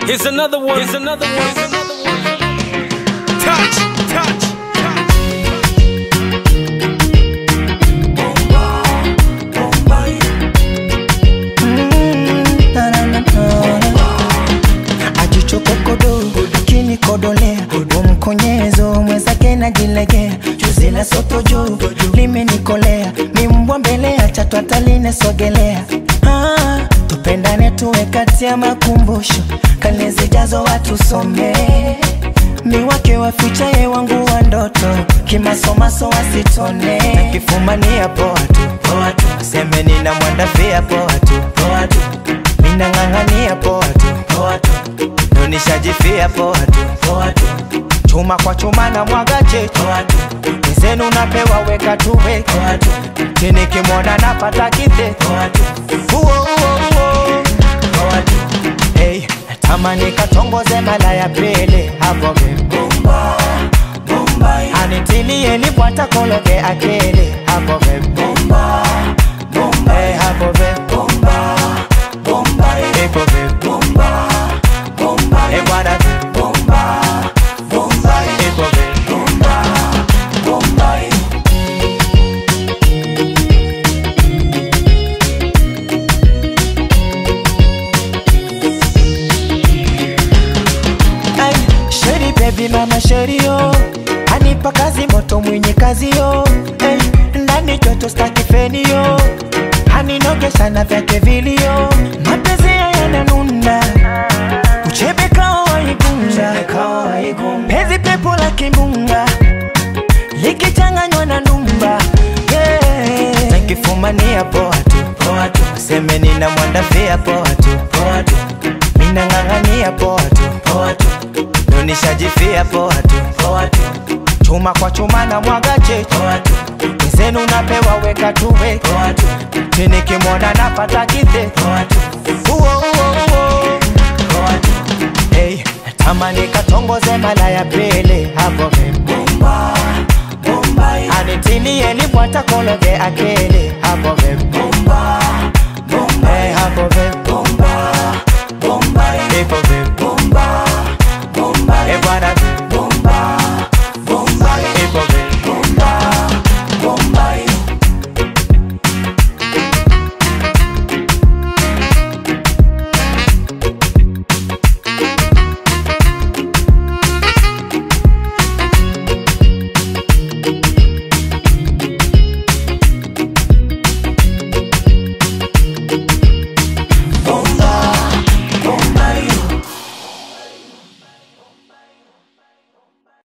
Here's another one. Here's another one. Here's another one. Touch, touch, touch. ajichokokodo akinikodolea umkonyezo mwenzake najilegea juzi la soto juu limenikolea mimbwa mbele ya chatwataline sogelea ah, tupendane tuwe kati ya makumbusho kale zijazo watusomee miwake wafichaye wangu wa ndoto kimasomaso wasitone nakifumania poa tu poa tu aseme nina mwandafia poa tu poa tu minang'ang'ania poa tu poa tu ndo nishajifia poa tu poa tu chuma kwa chuma na mwaga chetu poa tu zenu napewa weka tuwe poa tu chini kimwona napata kite poa tu uo uo uo poa tu hey, natamani katongoze mala ya pili hapo vibumba anitilie libwata kologe akili hapo vibumba hey, hapo vibumba ipo vibumba hey, bwana vibumba ipo vibumba Ay, Sheri baby mama sheri yo anipa kazi moto mwenye kazi yo hey, ndani joto staki feni yo aninogesha na vyake vilio mapenzi ya yananunda uchebe kao waigunga pezi pepo la kimbunga likichanganywa na ndumba yeah. nakifumania poa tu poa tu seme nina mwandafia poa tu poa tu minang'ang'ania poa tu poa tu ndo nishajifia poa tu poa tu chuma kwa chuma na mwaga chetu poa tu zenu napewa weka tuwe poa tu chini kimwona napata kite poa tu uo uo uo poa tu hey, natamani katongoze mala ya pili hapo vibumba anitilie libwata kologe akili